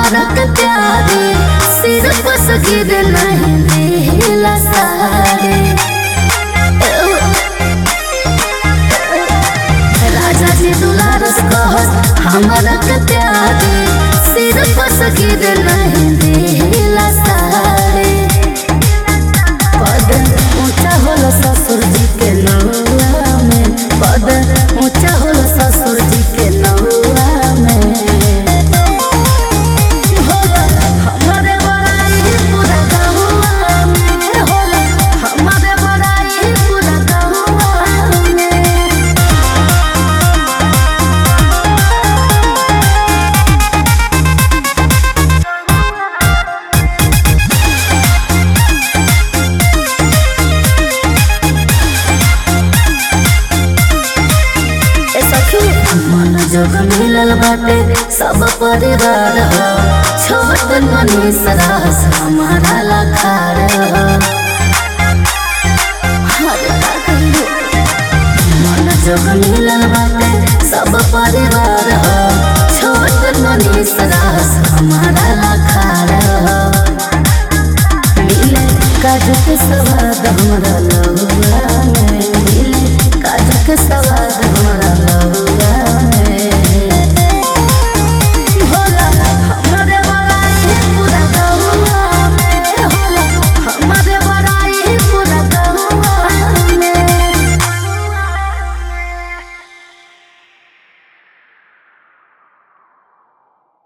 हमारा के प्यारे सिर पर सगिर नहीं दिला सारे राजा जी दुलारस कहस हमारा के प्यारे सिर पर सगिर नहीं दिला सारे पद ऊंचा होला ससुर जी के नौआ में पद ऊंचा होला ससुर जी के नौआ में होला हमारे बड़ाई पूरा गहुआ में होला हमारे बड़ाई पूरा गहुआ में ए सखी मन जोग मिलल बाटे सब परिवार हो छोट मनीष रास हमारा लखार हो हरे का कहिए मन जोग मिलल बाटे सब परिवार हो छोट मनीष रास हमारा लखार हो मिले काजू के स्वाद हमरा